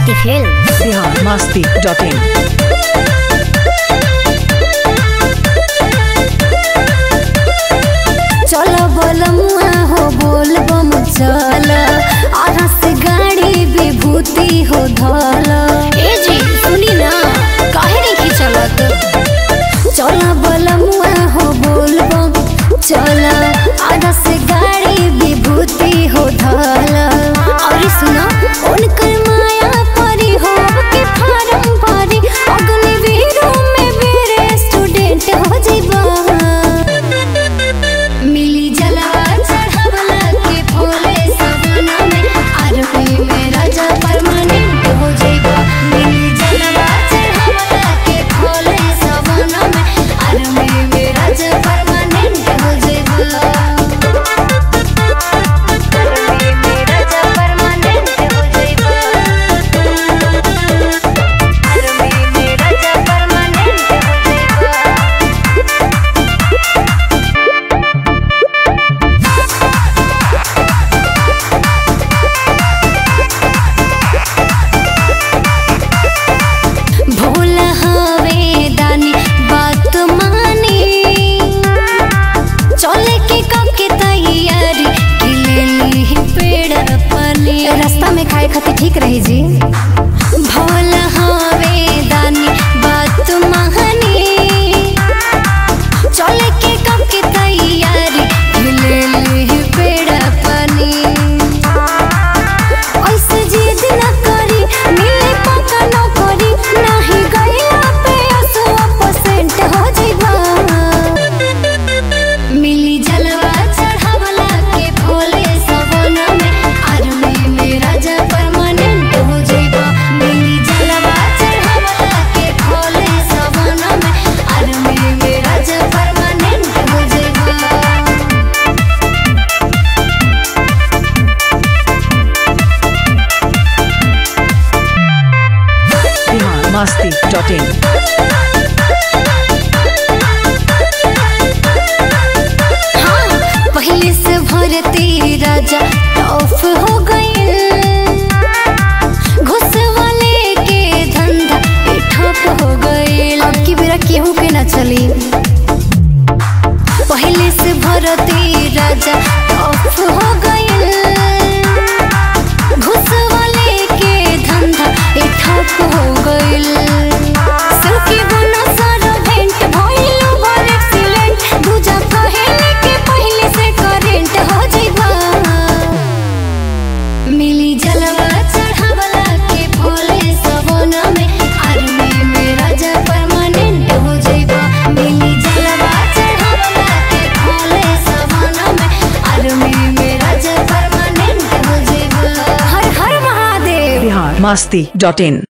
Shakti film Bihar Masti dot in चलो बोलमुआ हो बोल बम चल आधा से गाड़ी विभूति हो धल ए जी सुनी ना काहे नहीं खिंचलत चलो बोलमुआ हो बोल बम चल आधा से गाड़ी विभूति हो धल और सुनो उनकर माया परी हो के फारम भरी अग्निवीरों में मेरे स्टूडेंट हो जीवा मिली जलवा चढ़ावला के भोले सवना में आरती में राजा परमानेंट हो जाइबा मिली जलवा चढ़ावला के भोले सवना में आरती में राजा परमानेंट हो जाइबा आरती में राजा परमानेंट हो जाइबा आरती में राजा परमानेंट हो जाइबा भोला हवे दानी बात मानी चले के कके तैयारी कि ले ली पेड़ पली रास्ता में खाए खातिर ठीक रही जी भोला हवे दानी बात मानी चले के कके तैयारी कि ले ली पेड़ पली ऐसे जिद न करी मिले पक्का न करी नहीं गईला पे असो परसेंट हो जाइबा मिली जलवा चढ़ावला के भोले सवना में आर्मी में राजा परमानेंट हो जाइबा मिली जलवा चढ़ावला के भोले सवना में आर्मी में राजा परमानेंट हो जाइबा बिहार मस्ती डॉट इन हाँ, पहले से भरती राजा टॉफ हो गए घुस वाले के धंधा पे ठप हो गए अब की बेरा केहू के ना चली पहले से भरती राजा टॉफ हो गए घुस वाले के धंधा पे ठप हो गए सबके बना सारा भेंट भइल ओवर एक्सीलेंट दूजा पहले के पहले से करेंट हो जाइबा मिली जलवा चढ़ावला के भोले सवना में आर्मी में राजा परमानेंट हो जाइबा मिली जलवा चढ़ावला के भोले सवना में आर्मी में राजा परमानेंट हो जाइबा हर हर महादेव बिहार मस्ती डॉट इन